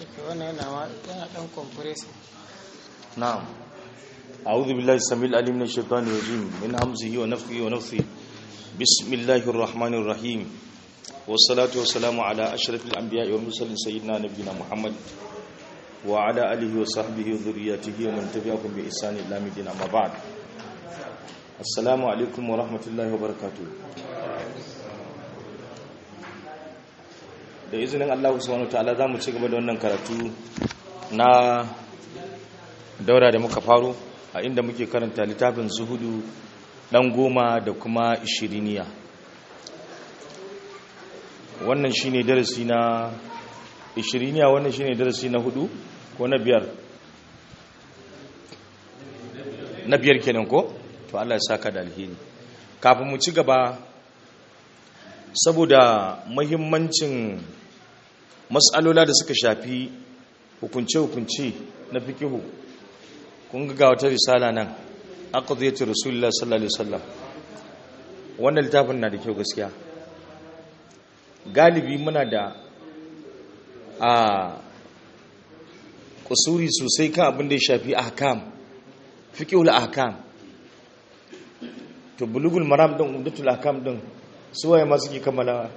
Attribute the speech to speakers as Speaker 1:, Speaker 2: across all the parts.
Speaker 1: wannan yana ma yana dan compressing
Speaker 2: نعم أعوذ بالله السميع العليم من الشيطان الرجيم من همزه ونفخه ونفثه بسم الله الرحمن الرحيم والصلاة والسلام على أشرف الأنبياء والمرسلين سيدنا نبينا محمد وعلى آله وصحبه وذرياته ومن تبعهم بإحسان إلى مدينة أما بعد السلام عليكم ورحمة الله وبركاته da izinin Allah subhanahu wa ta'ala zamu ci gaba da wannan karatu na daura da muka faro a inda muke karanta littafin zuhudu dan goma da kuma ishiriniya wannan shine darasi na ishiriniya wannan shine darasi na hudu ko na biyar na biyar kenan ko to Allah ya saka da alheri kafin mu ci gaba saboda muhimmancin mas'alola da suka shafi hukunce-hukunce na fikihu kun ga wata risala nan aqdiyatu rasulullah sallallahu alaihi wasallam wannan littafin na da kyau gaskiya galibi muna da a kusuri sosai kan abin da ya shafi ahkam fiqhul ahkam to bulugul maram din umdatul ahkam din suwaye ma suke kammala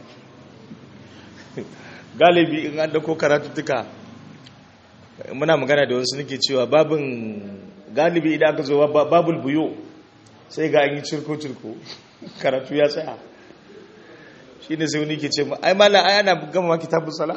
Speaker 2: galibi in an dauko karatuttuka muna magana da wasu nake cewa babin galibi idan aka zo babul buyo sai ga an yi cirko-cirko karatu ya tsaya shi ne sai wani ke ce ai mala ai ana gama ma kitabun sala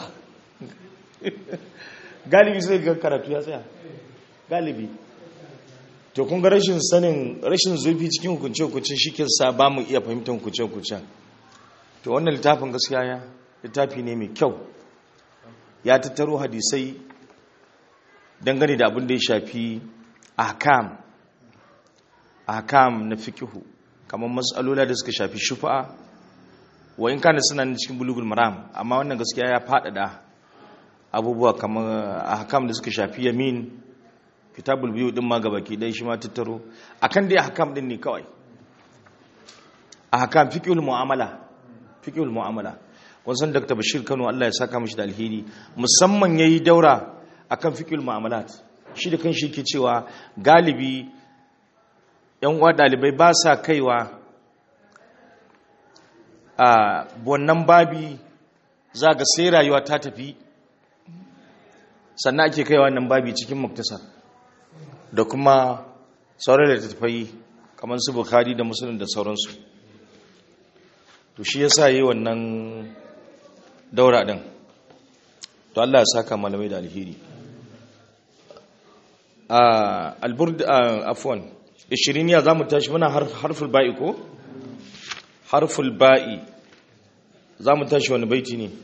Speaker 2: galibi sai ga karatu ya tsaya galibi to kun ga rashin sanin rashin zurfi cikin hukunce-hukuncen shi ke sa ba mu iya fahimtar hukunce-hukuncen to wannan littafin gaskiya ya littafi ne mai kyau ya tattaro hadisai dangane da abin da ya shafi ahkam ahkam na fikihu kamar matsalola da suka shafi shufa'a wa in kana suna cikin bulugul maram amma wannan gaskiya ya faɗaɗa abubuwa kamar ahkam da suka shafi yamin kitabul biyu din ma gabaki dai shi ma tattaro akan dai ahkam din ne kawai ahkam fiqhul mu'amala fiqhul mu'amala kun san Dr. Bashir Kano Allah ya saka mishi da alheri musamman yayi daura akan fiqhul mu'amalat shi da kanshi yake cewa galibi yan uwa dalibai ba sa kaiwa a wannan babi za ga sai rayuwa ta tafi sannan ake kaiwa wannan babi cikin muktasar da kuma sauran da tafai kamar su bukhari da musulun da sauransu to shi yasa yi wannan daura din to Allah ya saka malamai da alheri alburd afwan 20 ya zamu tashi muna harful ba'i ko harful ba'i zamu tashi wani baiti ne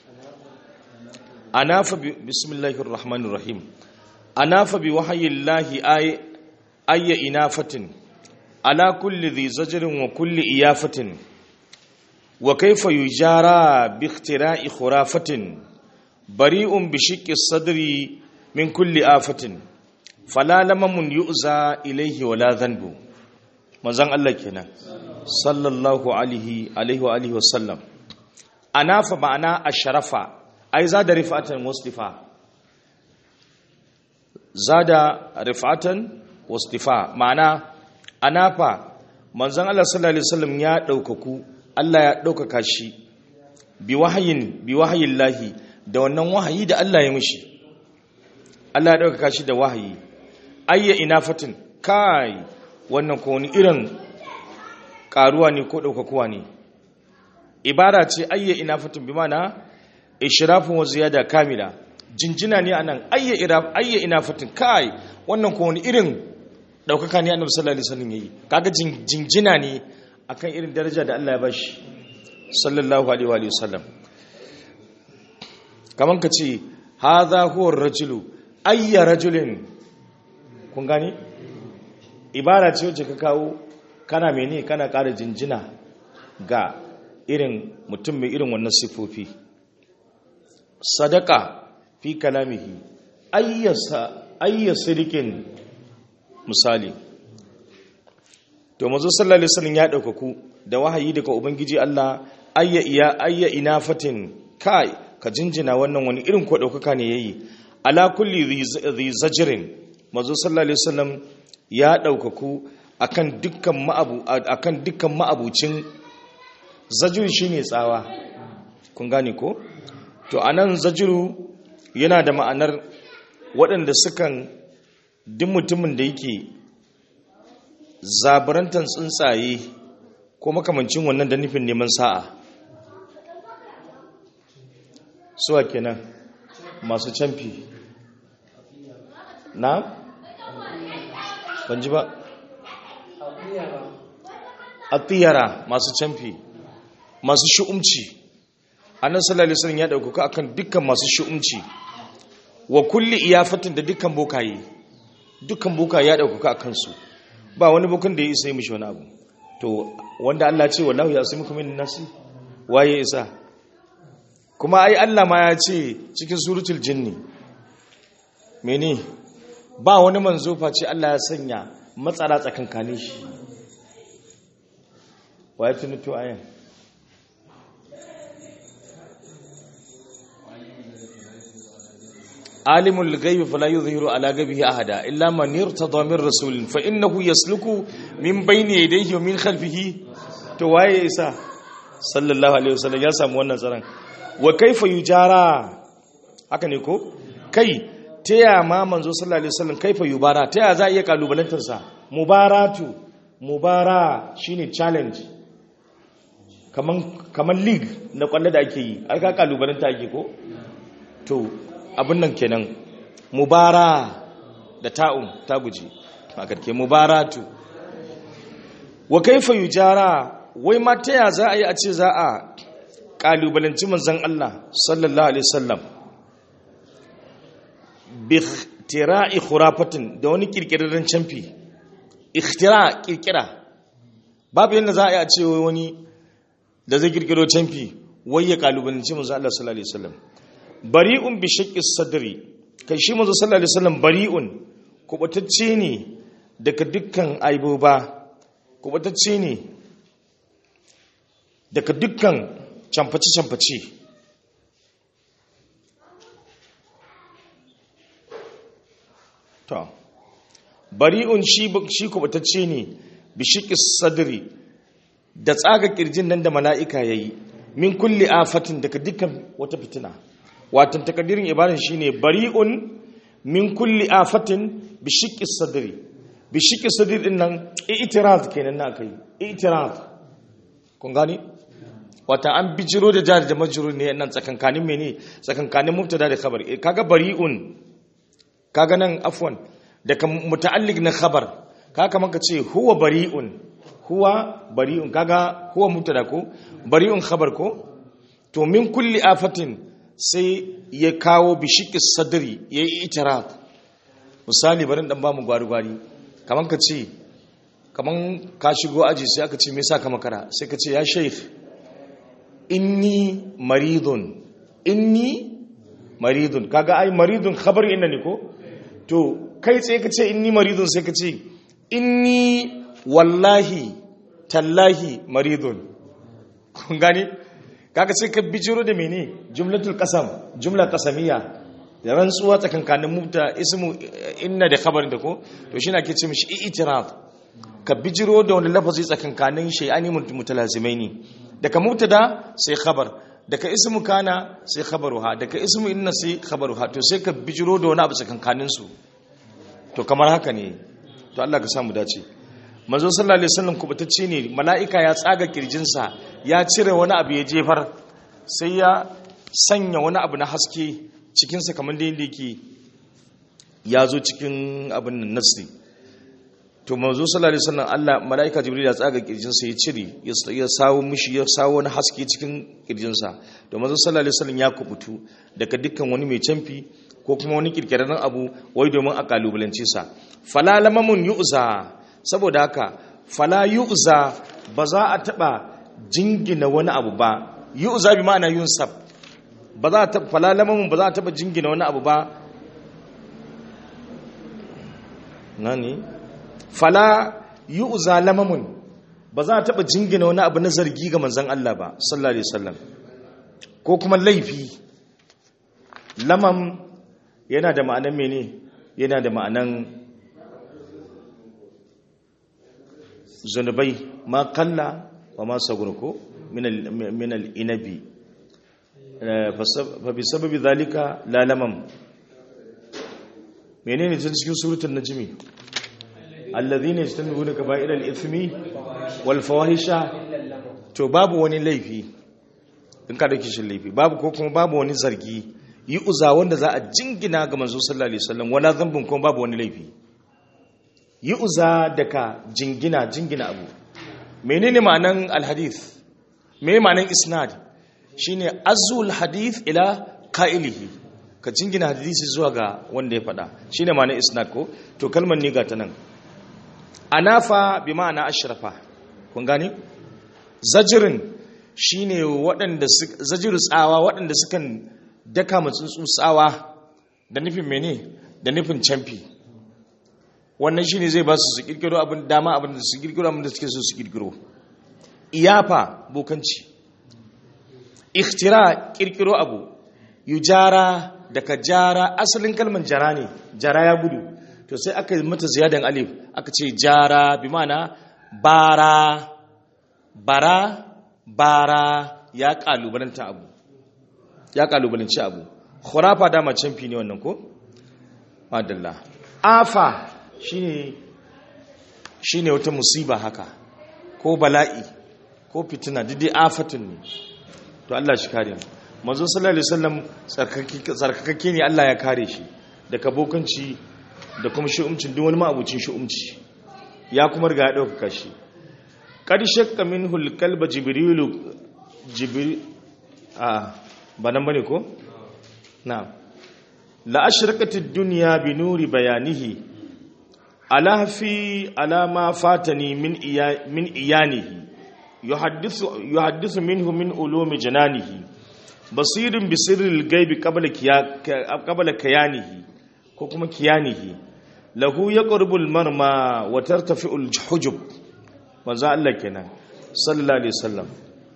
Speaker 2: anafa bismillahir rahmanir rahim anafa bi wahyillahi ay ayya inafatin ala kulli dhi zajrin wa kulli iyafatin wa kayfa yujara bi ikhtira'i khurafatin bari'un bi shiqqi sadri min kulli afatin fala lamamun yu'za ilaihi wala dhanbu manzon Allah kenan sallallahu alaihi alaihi wa alihi wasallam anafa ma'ana asharafa ai zada rifatan wastifa zada rifatan wastifa ma'ana anafa manzon Allah sallallahu alaihi wasallam ya daukaku Allah ya daukaka shi bi wahayin bi wahayillahi da wannan wahayi da Allah ya mishi Allah ya daukaka shi da wahayi ayya inafatin kai wannan ko wani irin karuwa ne ko daukakuwa ne ibara ce ayya inafatin bi mana ishrafun wa ziyada kamila jinjina ne anan ayya iraf ayya inafatin kai wannan ko wani irin daukaka ne annabi sallallahu alaihi wasallam yayi kaga jinjina ne akan irin daraja da Allah ya bashi sallallahu alaihi wa sallam kaman ka ce hadha huwa ar-rajulu ayya rajulin kun gani ibara ce wacce ka kawo kana mene kana ƙara jinjina ga irin mutum mai irin wannan sifofi sadaka fi kalamihi ayyasa ayyasirikin misali to mazo sallallahu alaihi wasallam ya daukaku da wahayi daga ubangiji Allah ayya iya ayya inafatin kai ka jinjina wannan wani irin ko daukaka ne yayi ala kulli dhi zajrin manzo sallallahu alaihi wasallam ya daukaku akan dukkan ma'abu akan dukkan ma'abucin zajru shine tsawa kun gane ko to anan zajru yana da ma'anar waɗanda sukan duk mutumin da yake zabarantan tsuntsaye ko makamancin wannan da nufin neman sa'a suwa kenan masu camfi na? ban ji ba atiyara masu camfi masu shi'umci annan sallallahu alaihi ya ɗaukaka akan dukkan masu shi'umci wa kulli iyafatin da dukkan bokaye dukkan bokaye ya ɗaukaka a kansu ba wani bukun da ya isa yi mishi wani abu to wanda Allah ce wallahu ya asimi kuma nasi waye isa kuma ai Allah ma ya ce cikin suratul jinni mene ba wani manzo face Allah ya sanya matsara tsakankanin shi waye tunuto ayan عالم الغيب فلا يظهر على غيبه احدا الا من ارتضى من رسول فانه يسلك من بين يديه ومن خلفه to waye isa sallallahu alaihi wasallam ya samu wannan tsaron wa kaifa yujara haka ne ko kai taya ma manzo sallallahu alaihi wasallam kaifa yubara taya za iya kalubalantar sa mubaratu mubara shine challenge kaman kaman league na kwallo da ake yi ai ka kalubalanta ake ko to abin nan kenan mubara da ta'un ta guji a karke mubaratu wa kaifa yujara wai ma ta ya za a yi a ce za a kalubalanci manzon Allah sallallahu alaihi wasallam bi ikhtira'i khurafatin da wani kirkirarren camfi ikhtira kirkira babu yadda za a yi a ce wani da zai kirkiro camfi wai ya kalubalanci manzon Allah sallallahu alaihi wasallam bari'un bi shaqqi sadri kai shi manzo sallallahu alaihi wasallam bari'un kubatacce ne daga dukkan aiboba kubatacce ne daga dukkan camfaci camfaci to bari'un shi shi kubatacce ne bi shaqqi sadri da tsaga kirjin nan da mala'ika yayi min kulli afatin daga dukkan wata fitina watan takaddirin ibadan shine bari'un min kulli afatin bi shiqqi sadri bi shiqqi sadri din nan i'tiraz kenan na kai i'tiraz kun gani wata an bijiro da jar da majrur ne nan tsakankanin mene tsakankanin mubtada da khabar kaga bari'un kaga nan afwan daga muta'alliq na khabar kaga kaman ka ce huwa bari'un huwa bari'un kaga huwa mubtada ko bari'un khabar ko to min kulli afatin sai ya kawo bishiki sadari ya yi itirat misali barin dan bamu gwari-gwari kamar ka ce kamar ka shigo aji sai aka ce me sa ka makara sai ka ce ya shaif inni maridun inni maridun kaga ai maridun khabar inna ne ko to kai sai ka ce inni maridun sai ka ce inni wallahi tallahi maridun kun gani kaga sai ka bijiro da mene jumlatul qasam jumla qasamiyya da rantsuwa tsakankanin mubta ismu inna da khabarin da ko to shi na ke ce mishi i'tiraf ka bijiro da wani lafazi tsakankanin shay'ani mutalazimaini daga mubtada sai khabar daga ismu kana sai khabaruha daga ismu inna sai khabaruha to sai ka bijiro da wani abu tsakankanin su to kamar haka ne to Allah ka samu dace manzo sallallahu alaihi wasallam kubutacce ne mala'ika ya tsaga kirjinsa ya cire wani abu ya jefar sai ya sanya wani abu na haske cikinsa kamar da yadda yake ya zo cikin abin nan nasri to manzo sallallahu alaihi wasallam Allah mala'ika jibril ya tsaga kirjinsa ya cire ya sawo mishi ya sawo wani haske cikin kirjinsa to manzo sallallahu alaihi wasallam ya kubutu daga dukkan wani mai canfi ko kuma wani kirkirarren abu wai domin a kalubalance sa fala lamamun yu'za saboda haka fala yu'za ba za a taba jingina wani abu ba yu'za bi ma'ana yunsab ba za ta fala lamamun ba za a taba jingina wani abu ba nani fala yu'za lamamun ba za a taba jingina wani abu na zargi ga manzon Allah ba sallallahu alaihi wasallam ko kuma laifi lamam yana da ma'anan mene yana da ma'anan zunubai ma kalla wa ma sagurko min al-inabi fa bi sababi zalika lalamam menene tun cikin suratul najmi alladhina yastanbuna kaba'ir al-ithmi wal fawahisha to babu wani laifi in ka dauki shi laifi babu ko kuma babu wani zargi yi uza wanda za a jingina ga manzo sallallahu alaihi wasallam wala zambin kuma babu wani laifi yi uza daga jingina jingina abu menene ma'anan alhadith me ma'anan isnad shine azul hadith ila qa'ilihi ka jingina hadisi zuwa ga wanda ya faɗa shine ma'anan isnad ko to kalmar ne ga ta nan anafa bi ma'ana ashrafa kun gane zajirin shine waɗanda zajiru tsawa waɗanda sukan daka matsuntsu tsawa da nufin mene da nufin camfi wannan shine zai ba su su kirkiro abin dama abin da su kirkiro abin da suke so su kirkiro iyafa bokanci ikhtira kirkiro abu yujara daga jara asalin kalmar jara ne jara ya gudu to sai aka yi mata ziyadan alif aka ce jara bi mana bara bara bara ya kalubalanta abu ya kalubalanci abu khurafa dama canfi ne wannan ko madalla afa shine shine wata musiba haka ko bala'i ko fitina duk dai afatun ne to Allah shi kare mu manzo sallallahu alaihi wasallam tsarkakakke ne Allah ya kare shi daga bokanci da kuma shi'umcin duk wani ma'abucin shi'umci ya kuma riga ya dauka shi qad shakka minhu al-qalba jibrilu jibril a ba nan bane ko na'am la ashraqat ad-dunya bi nuri bayanihi ala fi ala ma fatani min iya min iyanihi yuhaddithu yuhaddithu minhu min ulumi jananihi basirin bi sirril ghaibi qabla qabla kayanihi ko kuma kiyanihi lahu yaqrubu al-marma wa tartafi'u al-hujub manzo Allah kenan sallallahu alaihi wasallam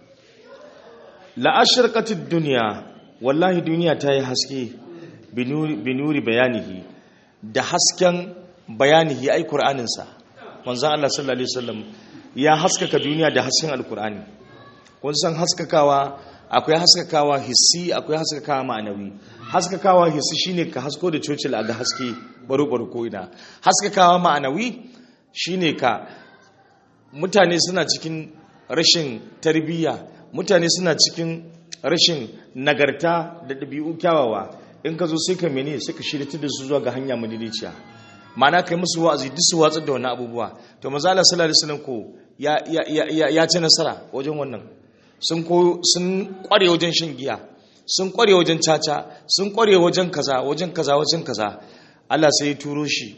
Speaker 2: la ashraqat ad-dunya wallahi duniya ta yi haske binuri bayanihi da hasken bayanihi ai qur'aninsa manzon Allah sallallahu alaihi wasallam ya haskaka duniya da hasken alqur'ani kun san haskakawa akwai haskakawa hissi akwai haskakawa ma'anawi haskakawa hissi shine ka hasko da cocil a ga haske baro baro ko ina haskakawa ma'anawi shine ka mutane suna cikin rashin tarbiyya mutane suna cikin rashin nagarta da ɗabi'u kyawawa in ka zo sai ka mene sai ka shirya da su zuwa ga hanya madidiciya ma'ana kai musu wa'azi duk su watsar da wani abubuwa to maza Allah sallallahu alaihi wasallam ko ya ya ya ci nasara wajen wannan sun ko sun kware wajen shan giya sun kware wajen caca sun kware wajen kaza wajen kaza wajen kaza Allah sai ya turo shi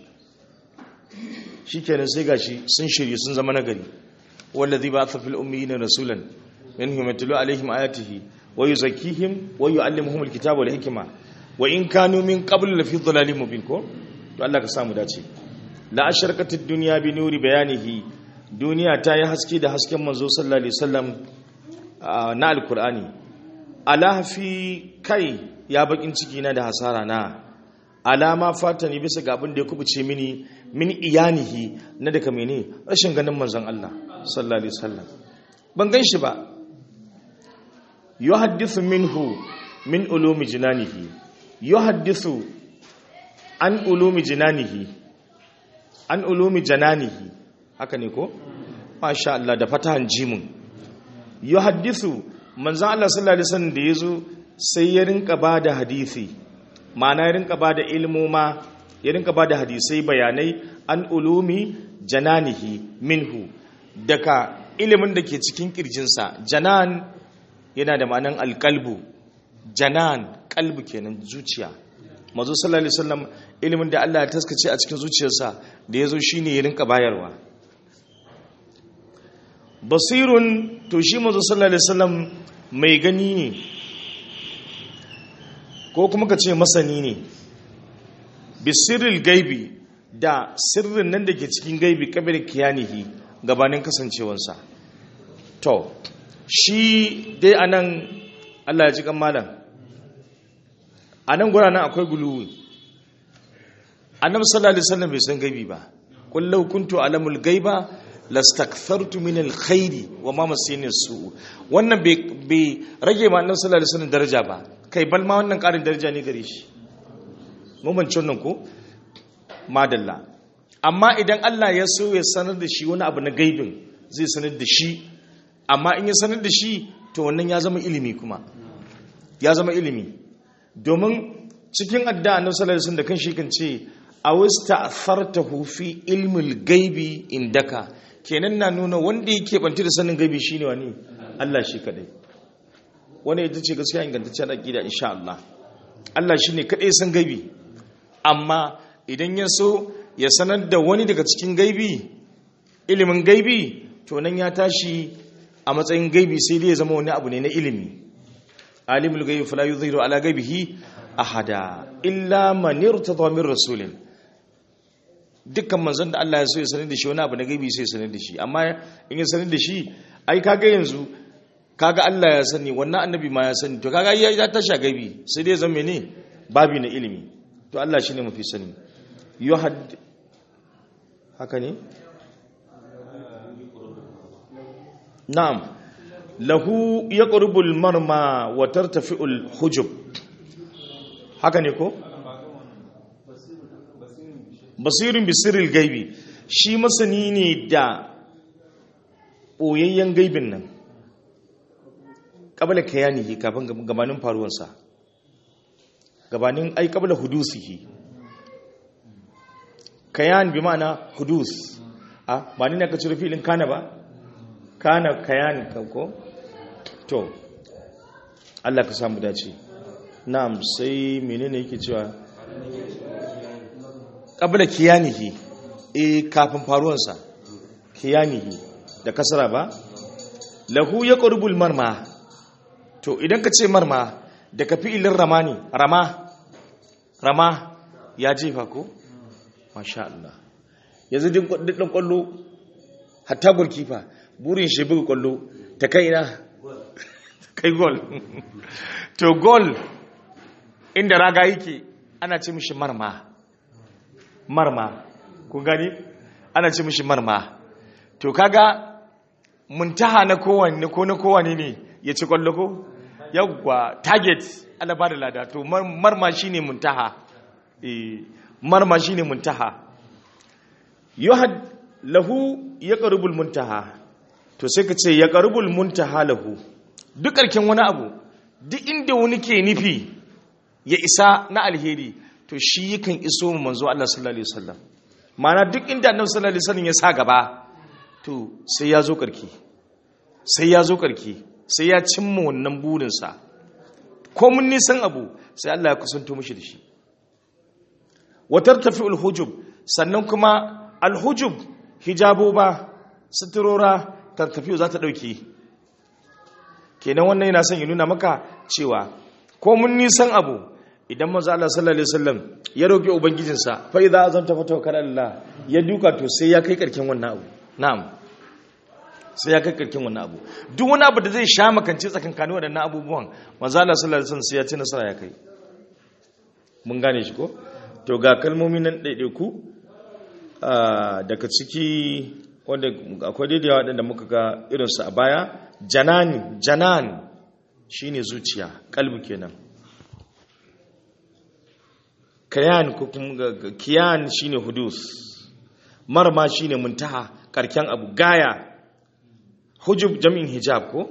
Speaker 2: shikenan sai gashi sun shirye sun zama nagari wallazi ba'atha fil ummiyina rasulan minhum yatlu alaihim ayatihi wa yuzakkihim wa yu'allimuhum alkitaba wal hikma wa in kanu min qablu lafi dhalalin mubin ko to Allah ka samu dace la asharqatid dunya bi nuri bayanihi duniya ta yi haske da hasken manzo sallallahu alaihi wasallam na alqur'ani ala fi kai ya bakin ciki na da hasara na alama fatani bisa ga abin da ya kubuce mini min iyanihi na daga mene rashin ganin manzon Allah sallallahu alaihi wasallam ban gan shi ba yuhaddithu minhu min ulumi jinanihi yuhaddithu an ulumi jinanihi an ulumi jananihi haka ne ko masha Allah da fatahan jimun yuhaddithu manzon Allah sallallahu alaihi wasallam da yazo sai ya rinka bada hadisi ma'ana ya rinka bada ilmoma ya rinka bada hadisai bayanai an ulumi jananihi minhu daga ilimin da ke cikin kirjinsa janan yana da ma'anan alkalbu janan kalbu kenan zuciya mazu sallallahu alaihi wasallam ilimin da Allah ya taskace a cikin zuciyarsa da yazo shine ya rinka bayarwa basirun to shi mazu sallallahu alaihi wasallam mai gani ne ko kuma ka ce masani ne bisirril gaibi da sirrin nan da ke cikin gaibi kabirin kiyanihi gabanin kasancewarsa to shi dai anan Allah ya ji kan malam anan guranan akwai guluwi annabi sallallahu alaihi wasallam bai san gaibi ba qul law kuntu alamul gaiba lastakthartu min alkhairi wa ma masini su wannan bai rage ma annabi sallallahu alaihi wasallam daraja ba kai bal ma wannan karin daraja ne gare shi mun bance wannan ko madalla amma idan Allah ya so ya sanar da shi wani abu na gaibin zai sanar da shi amma in ya sanar da shi to wannan ya zama ilimi kuma ya zama ilimi domin cikin adda annabi sallallahu alaihi wasallam da kanshi kan ce awista athartahu fi ilmil gaibi indaka kenan na nuna wanda yake banti da sanin gaibi shine wani Allah shi kadai wani ita ce gaskiya ingantaccen aqida insha Allah Allah shine kadai san gaibi amma idan ya so ya sanar da wani daga cikin gaibi ilimin gaibi to nan ya tashi a matsayin gaibi sai dai ya zama wani abu ne na ilimi alimul gaibi fala yuzhiru ala gaibihi ahada illa man irtada min rasulin dukkan manzon da Allah ya so ya sanar da shi wani abu na gaibi sai ya sanar da shi amma in ya sanar da shi ai kaga yanzu kaga Allah ya sani wannan annabi ma ya sani to kaga ya tashi gaibi sai dai zama ne babi na ilimi to Allah shine mafi sani yuhad haka ne na'am lahu yaqrubul marma wa tartafi'ul hujub haka ne ko basirin bisirin gaibi shi masani ne da ɓoyayyen gaibin nan ƙabala kayanihi kafin gabanin faruwarsa gabanin ai ƙabala hudusihi kayan bi ma'ana hudus a ba ni na ka cire filin kana ba kana kayan ko to Allah ka samu dace na'am sai menene yake cewa qabla kiyanihi eh kafin faruwansa kiyanihi da kasara ba lahu yaqrubul marma to idan ka ce marma da ka fi'ilin ramani rama rama ya jefa ko masha Allah yanzu din dan kwallo hatta golkifa burin shi buga kwallo ta kai ina kai gol to gol inda raga yake ana ce mishi marma marma kun gani ana ce mishi marma to kaga muntaha na kowanne ko na kowanne ne ya ci kwallo ko yawwa target ana ba da lada to marma shine muntaha eh marma shine muntaha yuhad lahu yaqrubul muntaha to sai ka ce yaqrubul muntaha lahu duk karkin wani abu duk inda wani ke nufi ya isa na alheri to shi yakan iso mu manzo Allah sallallahu alaihi wasallam mana duk inda annabi sallallahu alaihi wasallam ya sa gaba to sai ya zo karki sai ya zo karki sai ya cimma wannan burin sa ko mun nisan abu sai Allah ya kusanto mishi da shi wa tartafi alhujub sannan kuma alhujub hijabo ba suturora tartafi za ta dauke kenan wannan yana son ya nuna maka cewa ko mun nisan abu idan maza Allah sallallahu alaihi wasallam ya roki ubangijinsa fa idza azamta fa tawakkal Allah ya duka to sai ya kai karkin wannan abu na'am sai ya kai karkin wannan abu duk wani abu da zai sha makance tsakankanin waɗannan abubuwan maza Allah sallallahu alaihi wasallam sai ya ci nasara ya kai mun gane shi ko to ga kalmomi nan ɗaiɗaiku daga ciki wanda akwai daidai waɗanda muka ga irinsu a baya janani janan shine zuciya kalbi kenan kayan ko kuma kiyan shine hudus marma shine muntaha karken abu gaya hujub jam'in hijab ko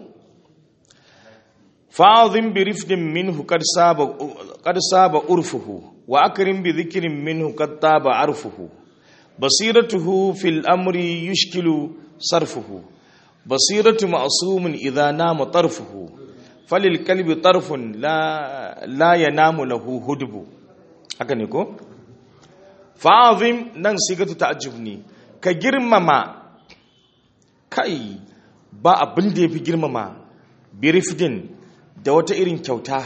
Speaker 2: fa'adhim bi rifdin minhu qad saba qad saba urfuhu wa akrim bi dhikrin minhu qad taba arfuhu basiratuhu fil amri yushkilu sarfuhu basiratu ma'sumun idha nama tarfuhu falil kalbi tarfun la la yanamu lahu hudbu haka ne ko fa'azim nan sigatu ta'ajjub ne ka girmama kai ba abin da yafi girmama birifdin da wata irin kyauta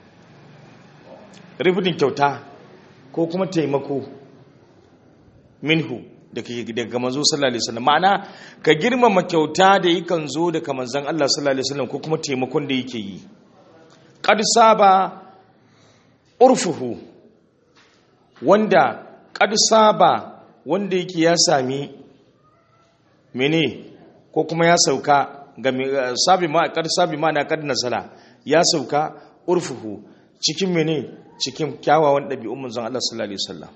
Speaker 2: rifdin kyauta ko kuma taimako minhu daga manzo sallallahu alaihi wasallam ma'ana ka girmama kyauta da yakan zo daga manzon Allah sallallahu alaihi wasallam ko kuma taimakon da yake yi qad saba urfuhu wanda qad saba wanda yake ya sami mene ko kuma ya sauka ga sabi ma qad sabi ma na qad nasala ya sauka urfuhu cikin mene cikin kyawawan ɗabi'un manzon Allah sallallahu alaihi wasallam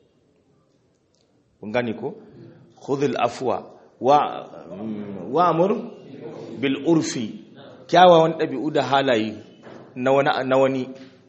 Speaker 2: kun gane ko khudhil afwa wa wa amur bil urfi kyawawan ɗabi'u da halaye na wani na wani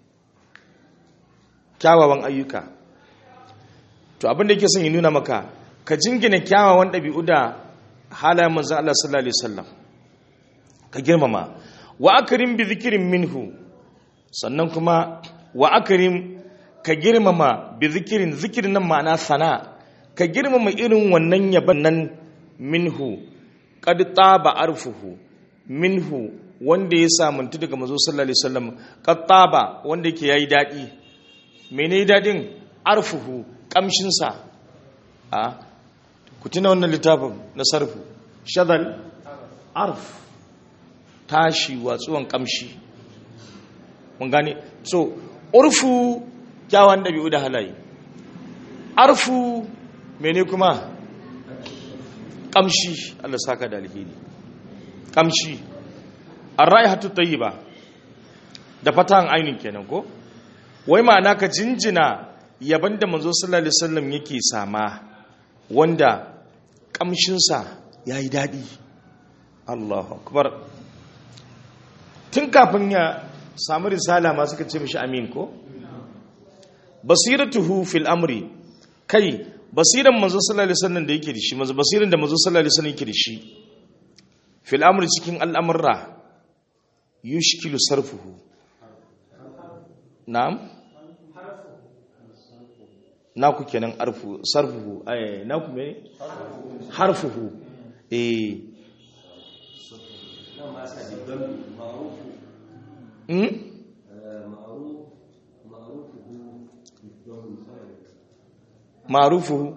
Speaker 2: kyawawan ayyuka to abin da yake son ya nuna maka ka jingina kyawawan ɗabi'u da halayen manzon Allah sallallahu alaihi wasallam ka girmama wa akrim bi dhikrin minhu sannan kuma wa akrim ka girmama bi zikirin zikirin nan ma'ana sana ka girmama irin wannan yaban nan minhu qad taba arfuhu minhu wanda ya samuntu daga manzo sallallahu alaihi wasallam qad taba wanda yake yayi dadi mene dadin arfuhu kamshin sa a ku tuna wannan littafin na sarfu shadal arf tashi watsuwan kamshi mun gane so urfu kyawun ɗabi'u da halaye arfu mene kuma ƙamshi Allah saka da alheri ƙamshi arra'i hatu ba da fatan ainihin kenan ko wai ma'ana ka jinjina yaban da manzo sallallahu alaihi wasallam yake sama wanda ƙamshinsa ya yi daɗi Allahu akbar tun kafin ya samu risala ma suka ce mishi amin ko basiratuhu fil amri kai basiran manzo sallallahu alaihi wasallam da yake da shi manzo basiran da manzo sallallahu alaihi wasallam yake da shi fil amri cikin al'amurra yushkilu sarfuhu na'am na ku kenan arfu sarfuhu ay na ku me harfuhu eh hmm معروفه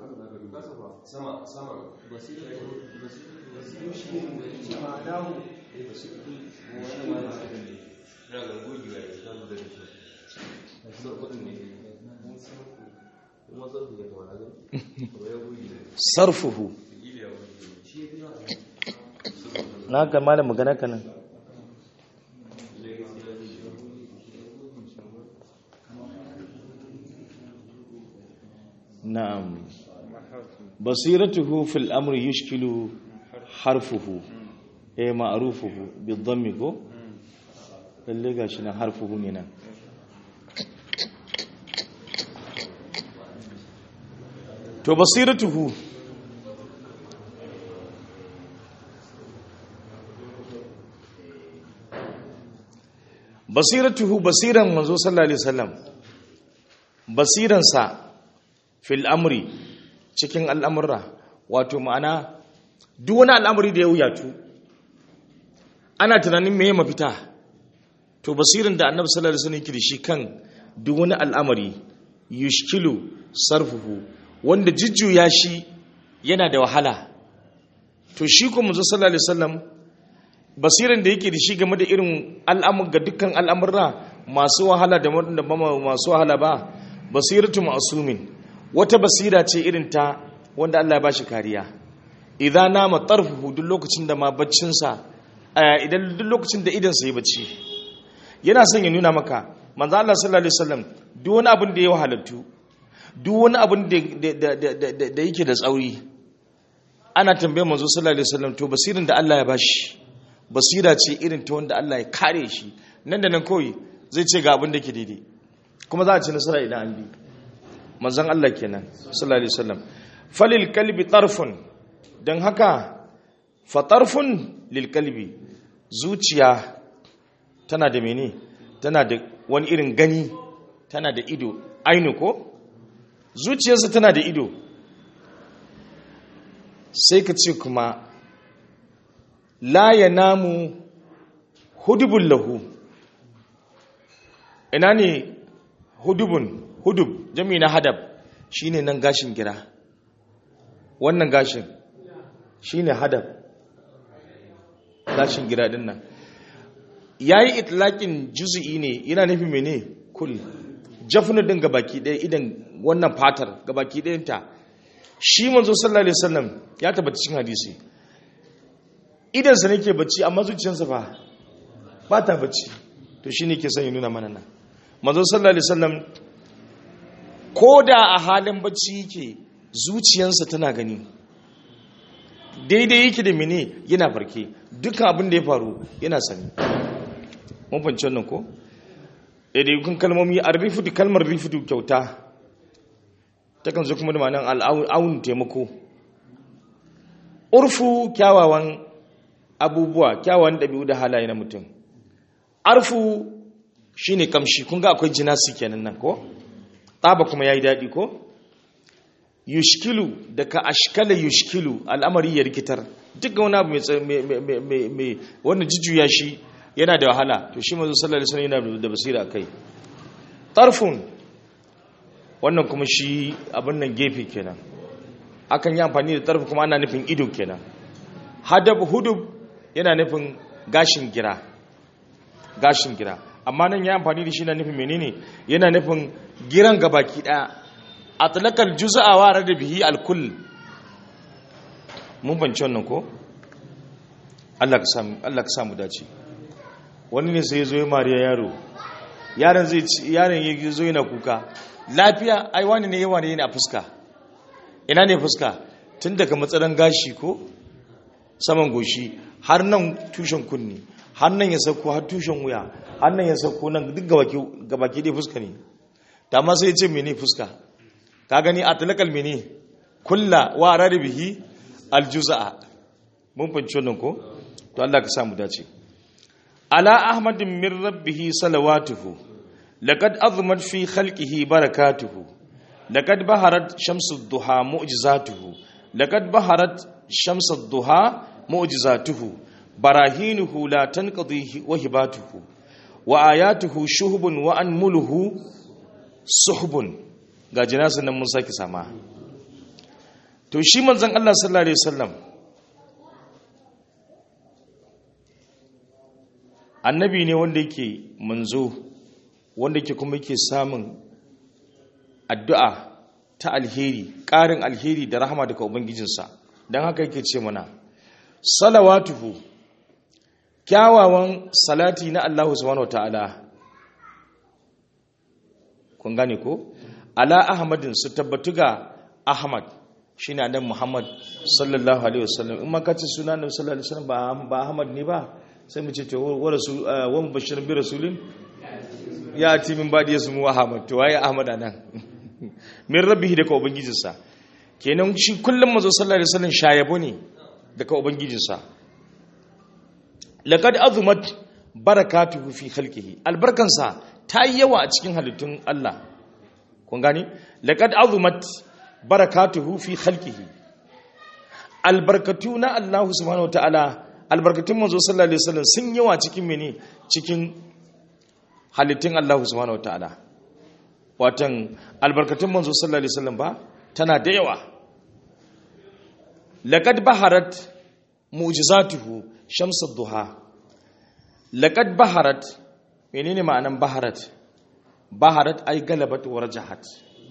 Speaker 2: sarfuhu na ga malam magana kanan na'am basiratuhu fil amri yushkilu harfuhu eh ma'rufuhu bidhammi ko lalle gashi na harfuhu ne nan to basiratuhu basiratuhu basiran manzo sallallahu alaihi wasallam basiransa fil amri cikin al'amurra wato ma'ana duk wani al'amuri da ya wuyatu ana tunanin me mafita to basirin da annabi sallallahu alaihi wasallam yake da shi kan duk wani al'amari yushkilu sarfuhu wanda jujjuya shi yana da wahala to shi kuma manzo sallallahu alaihi wasallam basirin da yake da shi game da irin al'amur ga dukkan al'amurra masu wahala da wanda ba masu wahala ba basiratu ma'sumin wata basira ce irin ta wanda Allah ya bashi kariya idan nama tarfuhu duk lokacin da ma baccin sa idan duk lokacin da idan sa yi bacci yana son ya nuna maka manzo Allah sallallahu alaihi wasallam duk wani abin da ya wahalattu duk wani abin da yake da tsauri ana tambayar manzo sallallahu alaihi wasallam to basirin da Allah ya bashi basira ce irin ta wanda Allah ya kare shi nan da nan kawai zai ce ga abin da ke daidai kuma za a ci nasara idan an bi manzon Allah kenan sallallahu alaihi wasallam falil kalbi tarfun dan haka fa tarfun lil kalbi zuciya tana da mene tana da wani irin gani tana da ido ainu ko zuciyarsa tana da ido sai ka ce kuma la ya namu hudubun lahu ina ne hudubun hudub jami na hadab shine nan gashin gira wannan gashin shine hadab gashin gira din nan yayi itlaƙin juzu'i ne yana nufi mene kul jafnu din gabaki ɗaya idan wannan fatar gabaki ɗayanta shi manzo sallallahu alaihi wasallam ya tabbata cikin hadisi idan sa nake bacci amma zuciyarsa ba ba ta bacci to shine ke son ya nuna mana nan manzo sallallahu alaihi wasallam ko da a halin bacci yake zuciyarsa tana gani daidai yake da mene yana farke dukkan abin da ya faru yana sani mun fahimci wannan ko kun kalmomi a rifudu kalmar rifudu kyauta takan zo kuma da ma'anar al'aun taimako urfu kyawawan abubuwa kyawawan ɗabi'u da halaye na mutum arfu shine kamshi kun ga akwai jinasi kenan nan ko tsaba kuma yayi daɗi ko yushkilu daga ashkala yushkilu al'amari ya rikitar duk wani abu mai wannan jujjuya shi yana da wahala to shi mazu sallallahu alaihi wasallam yana da basira kai tarfun wannan kuma shi abin nan gefe kenan akan yi amfani da tarfu kuma ana nufin ido kenan hadab hudub yana nufin gashin gira gashin gira amma nan ya amfani da shi na nufin menene yana nufin giran gabaki daya atlaqal juz'a wa rada bihi alkull mun bance wannan ko Allah ka samu Allah ka samu dace wani ne sai ya zo ya mariya yaro yaron zai yaron ya zo yana kuka lafiya ai wani ne yawa ne yana fuska ina ne fuska tun daga matsalan gashi ko saman goshi har nan tushen kunni har nan ya sauko har tushen wuya har nan ya sauko nan duk gabaki dai fuska ne ta ma sai ya ce mene fuska ka gani a talakal mene kulla wa bihi aljuza'a mun fanci wannan ko to Allah ka samu dace ala ahmadin min rabbihi salawatuhu laqad azmat fi khalqihi barakatuhu laqad baharat shamsu duha mu'jizatuhu laqad baharat shamsu duha mu'jizatuhu barahinuhu la tanqadi wa hibatuhu wa ayatuhu shuhbun wa anmuluhu suhbun ga jinasin nan mun saki sama to shi manzon Allah sallallahu alaihi wasallam annabi ne wanda yake manzo wanda yake kuma yake samun addu'a ta alheri ƙarin alheri da rahama daga ubangijinsa don haka yake ce mana salawatuhu kyawawan salati na Allah subhanahu wataala kun gane ko ala ahmadin su tabbatu ga ahmad shine annabi muhammad sallallahu alaihi wasallam in ma kace suna annabi sallallahu alaihi wasallam ba ahmad ne ba sai mu ce to wa rasul wa mubashirin bi rasulin ya ati min badi yasmu ahmad to waye ahmad anan min rabbihi daga ubangijinsa kenan shi kullum manzo sallallahu alaihi wasallam shayabo ne daga ubangijinsa laqad azumat barakatuhu fi khalqihi albarkansa ta yi yawa a cikin halittun Allah kun gani laqad azumat barakatuhu fi khalqihi albarkatu na Allah subhanahu wataala albarkatun manzo sallallahu alaihi wasallam sun yawa cikin mene cikin halittun Allah subhanahu wataala watan albarkatun manzo sallallahu alaihi wasallam ba tana da yawa laqad baharat mu'jizatuhu shamsud duha laqad baharat menene ma'anan baharat baharat ay galabat wa rajahat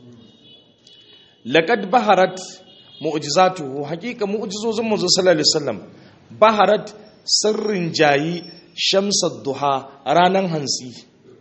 Speaker 2: laqad baharat mu'jizatuhu haqiqa mu'jizozin manzo sallallahu alaihi wasallam baharat sirrin jayi shamsud duha ranan hansi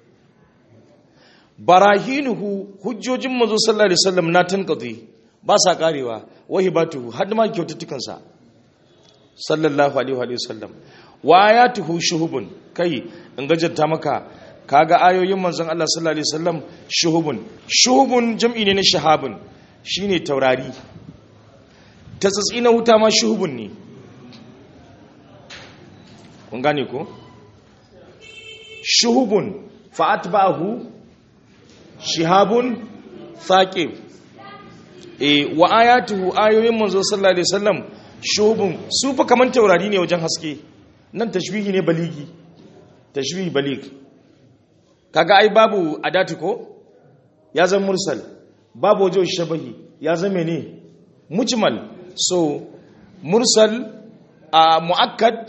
Speaker 2: barahinuhu hujjojin manzo sallallahu alaihi wasallam na tanqadi ba sa karewa wahibatuhu har ma kyaututtukan sa sallallahu alaihi wa sallam wa ayatuhu shuhubun kai in gajanta maka kaga ayoyin manzon Allah sallallahu alaihi wasallam shuhubun shuhubun jam'i ne na shahabun shine taurari ta tsatsi na wuta ma shuhubun ne kun gane ko shuhubun fa'atba'ahu shihabun thaqib e wa ayatuhu ayoyin manzo sallallahu alaihi wasallam shuhubun su fa kaman taurari ne wajen haske nan tashbihi ne baligi tashbihi balig kaga ai babu adati ko ya zama mursal babu wajen shabahi ya zama ne mujmal so mursal a muakkad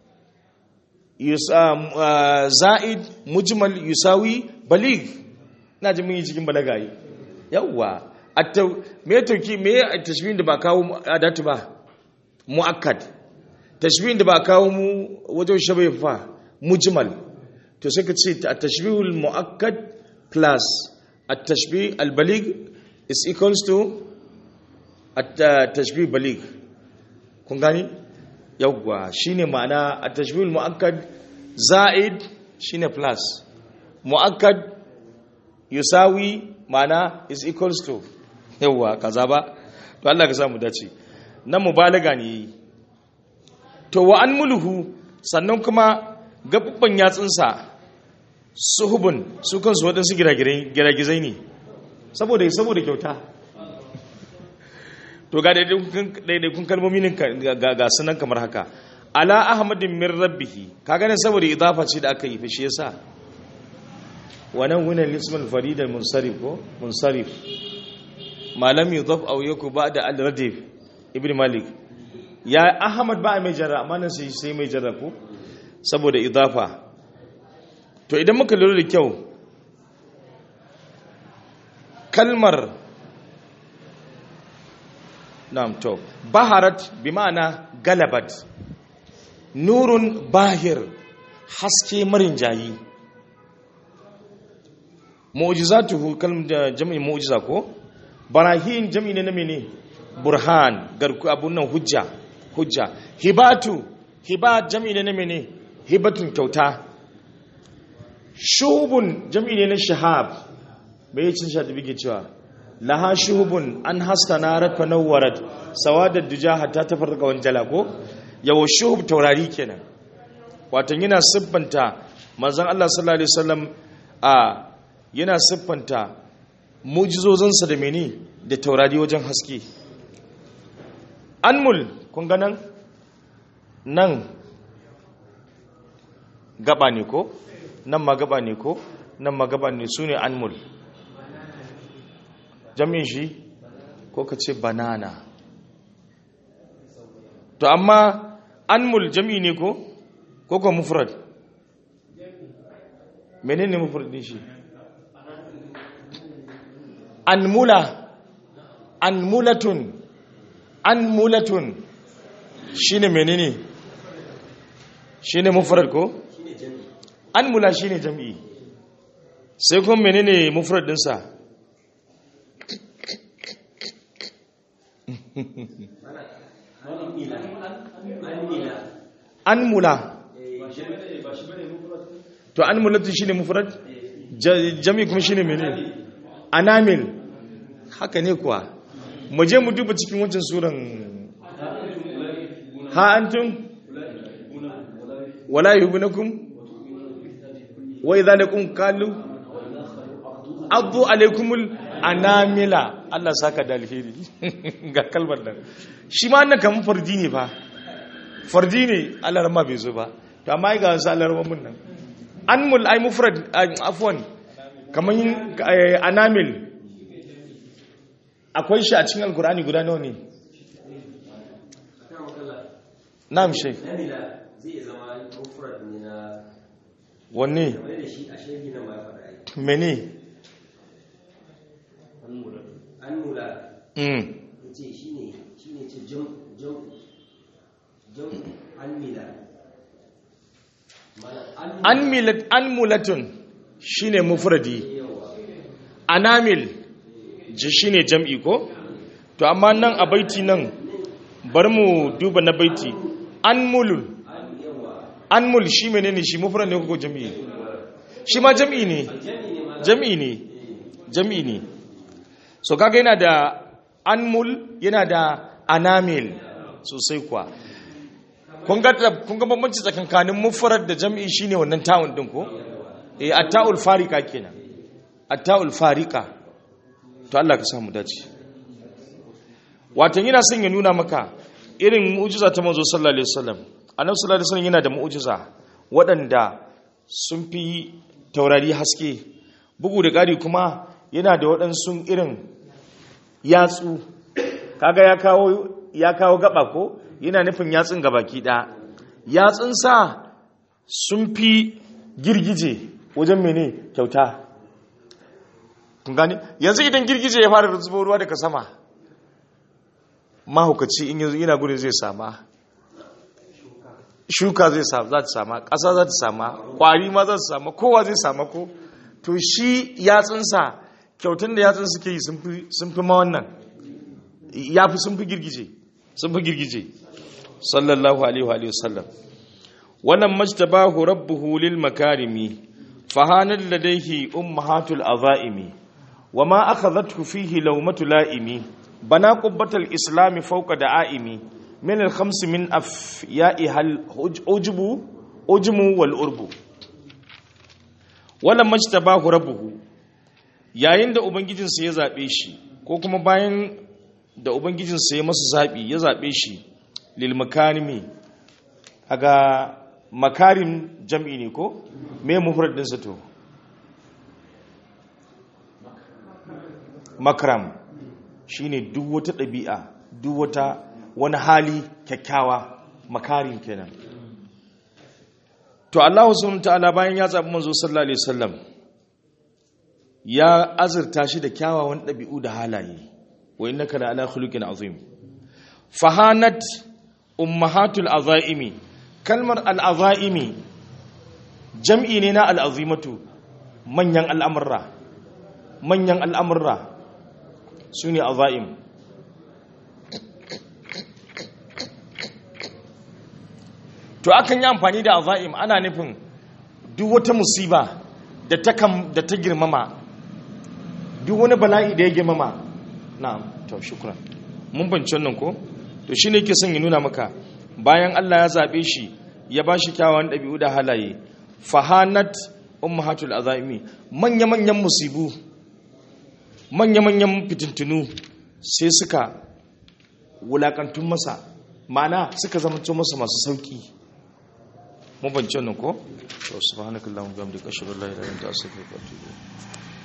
Speaker 2: za'id mujmal yusawi balig ina ji mun yi cikin balaga yi yawwa me tauki me tashbihin da ba kawo adatu ba muakkad tashbihin da ba kawo mu wajen shabai fa mujmal to sai ka ce at-tashbihul muakkad plus at-tashbih al-baligh is equals to at-tashbih baligh kun gani yawwa shine ma'ana at-tashbihul muakkad za'id shine plus muakkad yusawi ma'ana is equals to yawwa kaza ba to Allah ka samu dace nan mubalaga ne to wa an mulhu sannan kuma gabubban yatsunsa suhubun su kansu waɗansu giragizai ne saboda saboda kyauta to ga daidaikun kalmomi ne ga sunan kamar haka ala ahmadin min rabbihi ka gane saboda idafa ce da aka yi fashe yasa wannan wunan lisman faridar munsarif ko munsarif malam yudhaf aw yaku ba'da al-radif ibn malik ya ahmad ba mai jarra amma nan sai sai mai jarra ko saboda idafa to idan muka lura da kyau kalmar na'am to baharat bi ma'ana galabat nurun bahir haske marin jayi mu'jizatuhu kalmar da jami'in mu'jiza ko barahin jami'i ne na mene burhan garku abun nan hujja hujja hibatu hibat jami'i ne na mene hibatun kyauta shuhubun jami'i ne na shahab bai yi cin shaɗi bige cewa laha shuhubun an haska na rafa nawarat sawadar duja hatta ta farka wanjala ko yawo shuhub taurari kenan watan yana siffanta manzon Allah sallallahu alaihi wasallam a yana siffanta mujizozansa da mene da taurari wajen haske anmul kun ga nan nan gaba ne ko nan ma gaba ne ko nan ma gaba ne su ne anmul jami'in shi ko ka ce banana to amma anmul jami'i ne ko ko ko mufrad menene mufrad din shi anmula anmulatun anmulatun shine menene shine mufrad ko anmula shine jami'i sai kuma menene mufrad din sa anmula to anmulatun shine mufrad jami'i kuma shine menene anamil haka ne kuwa mu je mu duba cikin wancan suran ha antum wala yuhibbunakum wa idza lakum qalu addu alaykumul anamila Allah saka da alheri ga kalmar nan shi ma annan kaman fardi ne fa fardi ne Allah rama bai zo ba to amma ga wasu Allah rama mun nan anmul ay mufrad afwan kaman anamil akwai shi a cikin alkur'ani guda nawa ne na'am shek wanne mene mm anmulatun shine mufradi anamil ji shi ne jam'i ko? to amma nan a baiti nan bar mu duba na baiti an mulul an mul shi mene ne shi mufran ne ko jam'i shi ma jam'i ne jam'i ne jam'i ne so kaga yana da an mul yana da anamil sosai kuwa kun ga bambanci tsakankanin mufrad da jam'i shine wannan ta'un din ko eh at-ta'ul farika kenan at-ta'ul farika to Allah ka samu dace watan yana son ya nuna maka irin mu'jiza ta manzo sallallahu alaihi wasallam annabi sallallahu alaihi wasallam yana da mu'jiza waɗanda sun fi taurari haske bugu da ƙari kuma yana da waɗansu irin yatsu kaga ya kawo ya kawo gaba ko yana nufin yatsun gabaki ɗaya yatsunsa sun fi girgije wajen mene kyauta kun gane yanzu idan girgije ya fara zubo ruwa daga sama mahaukaci in yanzu yana gudun zai sama shuka zai za ta sama ƙasa za ta sama ƙwari ma za su sama kowa zai sama ko to shi yatsunsa kyautun da yatsun suke yi sun fi ma wannan ya fi sun fi girgije sun fi girgije sallallahu alaihi wa sallam wannan majtabahu rabbuhu lil makarimi fahanat ladayhi ummahatul azaimi wama akhadhathu fihi lawmatu laimi bana qubbatal islam fawqa da'aimi min al khams min afya'iha al ujbu ujmu wal urbu wannan majtabahu rabbuhu yayin da ubangijinsa ya zabe shi ko kuma bayan da ubangijinsa ya masa zabi ya zabe shi lil makarimi aga makarim jam'i ne ko me mufrad din sa to makram shine duk wata ɗabi'a duk wata wani hali kyakkyawa makarim kenan to Allah subhanahu ta'ala bayan ya zabi manzo sallallahu alaihi wasallam ya azurta shi da kyawawan ɗabi'u da halaye wa innaka la ala khuluqin azim fahanat ummahatul azaimi kalmar al'azaimi jam'i ne na al'azimatu manyan al'amurra manyan al'amurra su ne azaim to akan yi amfani da azaim ana nufin duk wata musiba da ta girmama duk wani bala'i da ya girmama na to shukran mun banci wannan ko to shi ne ke son ya nuna maka bayan Allah ya zaɓe shi ya ba shi kyawawan ɗabi'u da halaye fahanat ummahatul azaimi manya-manyan musibu manya-manyan fitintunu sai suka wulakantun masa ma'ana suka zamanto masa masu sauki mun bance wannan ko subhanakallahumma wa bihamdika ashhadu an la ilaha illa anta astaghfiruka wa atubu ilayk